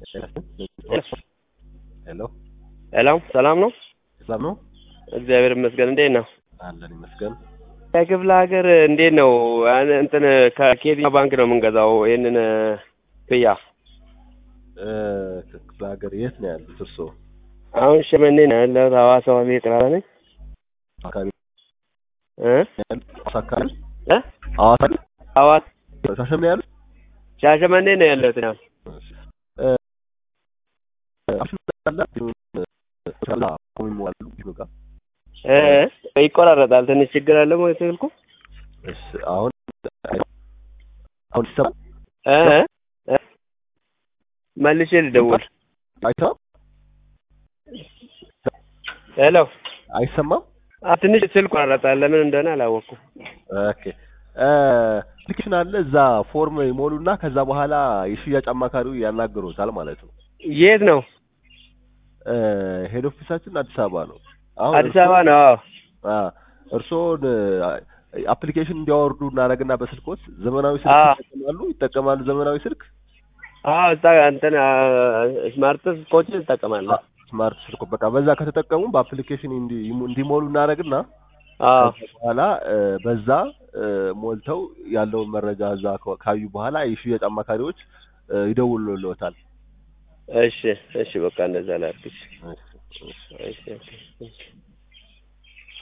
ሄሎ ሄሎ ሰላም ነው? ሰላም ነው እግዚአብሔር ይመስገን። እንዴት ነው? አለን ይመስገን። ከክፍለ ሀገር እንዴት ነው? አን- እንትን ከየትኛው ባንክ ነው የምንገዛው ይህንን ክፍያ? እ፣ ከክፍለ ሀገር የት ነው ያሉት እርስዎ? አሁን ሸመኔ ነው ያለሁት። ሐዋሳ ዋቢ ጥራራ ነኝ አካባቢ እ ያሉት? ሐዋሳ አካባቢ እ ሐዋሳ ሐዋሳ ሻሸመኔ ያሉት? ሻሸመኔ ነው ያለሁት። ነው እሺ። እ፣ አፕሽን አለ? ከዛ ቆሞ ያሉ ቢመጣ እ ይቆራረጣል። ትንሽ ችግር አለ ወይ ስልኩ? እሺ። አሁን አሁን ይሰማል? እ እ መልሼ ልደውል። አይሰማም? ሄሎ አይሰማም? አ ትንሽ ስልኩ ይቆራረጣል። ለምን እንደሆነ አላወቅኩም። ኦኬ እ፣ አፕሊኬሽን አለ እዛ ፎርም ይሞሉና ከዛ በኋላ የሽያጭ አማካሪው ያናግሮታል ማለት ነው። የት ነው? እ፣ ሄድ ኦፊሳችን አዲስ አበባ ነው። አሁን አዲስ አበባ ነው። አዎ አ እርስዎን አፕሊኬሽን እንዲያወርዱ እናደርግና በስልኮት ዘመናዊ ስልክ አዎ። ይጠቀማሉ ይጠቀማሉ ዘመናዊ ስልክ አዎ እዛ እንትን ስማርት ስልኮችን እጠቀማለሁ። ስማርት ስልክ በቃ በዛ ከተጠቀሙ በአፕሊኬሽን እንዲ- እንዲሞሉ እናደርግና አዎ ከዛ በኋላ እ፣ በዛ እ፣ ሞልተው ያለውን መረጃ እዛ ከ- ካዩ በኋላ የሽያጭ አማካሪዎች እ፣ ይደውሉልዎታል። እሺ እሺ በቃ እንደዛ ላድርግ። እሺ እሺ፣ እሺ። እሺ ኦኬ።